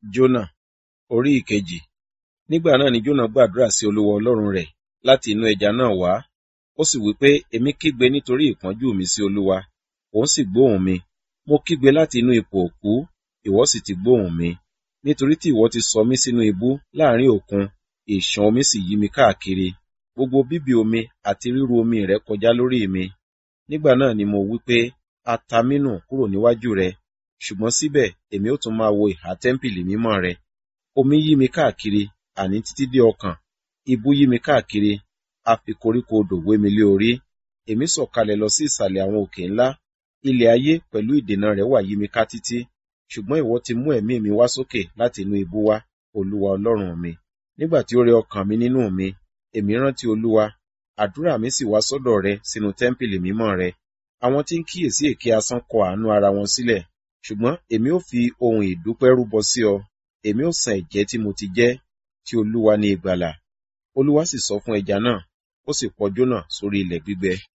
Jónà orí ìkejì. Nígbà náà ni Jónà gbàdúrà sí Olúwa Ọlọ́run rẹ̀ láti inú ẹja náà wá. Ó sì wí pé, Èmi kígbe nítorí ìpọ́njú mi sí Olúwa, òun sì gbóhùn mi. Mo kígbe láti inú ipò òkú, ìwọ sì ti gbóhùn mi. Nítorí tí ìwọ ti sọ mí sínú ibú láàrin òkun, ìṣàn omi sì yí mi káàkiri. Gbogbo bíbì omi àti ríru omi rẹ̀ kọjá lórí mi. Nígbà náà ni mo wí pé, A ta mí nù kúrò níwájú rẹ, ṣùgbọ́n síbẹ̀ èmi ó tún máa wo ìhà tẹ́ḿpìlì mímọ́ rẹ. Omi yí mi káàkiri, àní títí dé ọkàn. Ibú yí mi káàkiri, a fi koríko odò wé mi lé orí. Èmi sọ̀kalẹ̀ lọ sí ìsàlẹ̀ àwọn òkè ńlá. Ilẹ̀ ayé pẹ̀lú ìdènà rẹ̀ wà yí mi ká títí. Ṣùgbọ́n ìwọ ti mú ẹ̀mí mi wá sókè láti inú ibú wá, Olúwa Ọlọ́run mi. Nígbà tí ó rẹ ọkàn mi nínú mi, èmi rántí Olúwa. Àdúrà mi sì wá sọ́dọ̀ rẹ sínú tẹ́ḿpìlì mímọ́ rẹ. Àwọn tí ń kíyèsí èké asán kọ àánú ara wọn sílẹ̀. Ṣùgbọ́n èmi ó fi ohun ìdúpẹ́ rúbọ sí ọ. Èmi ó san ẹ̀jẹ́ tí mo ti jẹ́, tí Olúwa ní ìgbàlà. Olúwa sì sọ fún ẹja náà, ó sì pọ Jónà sórí ilẹ̀ gbígbẹ.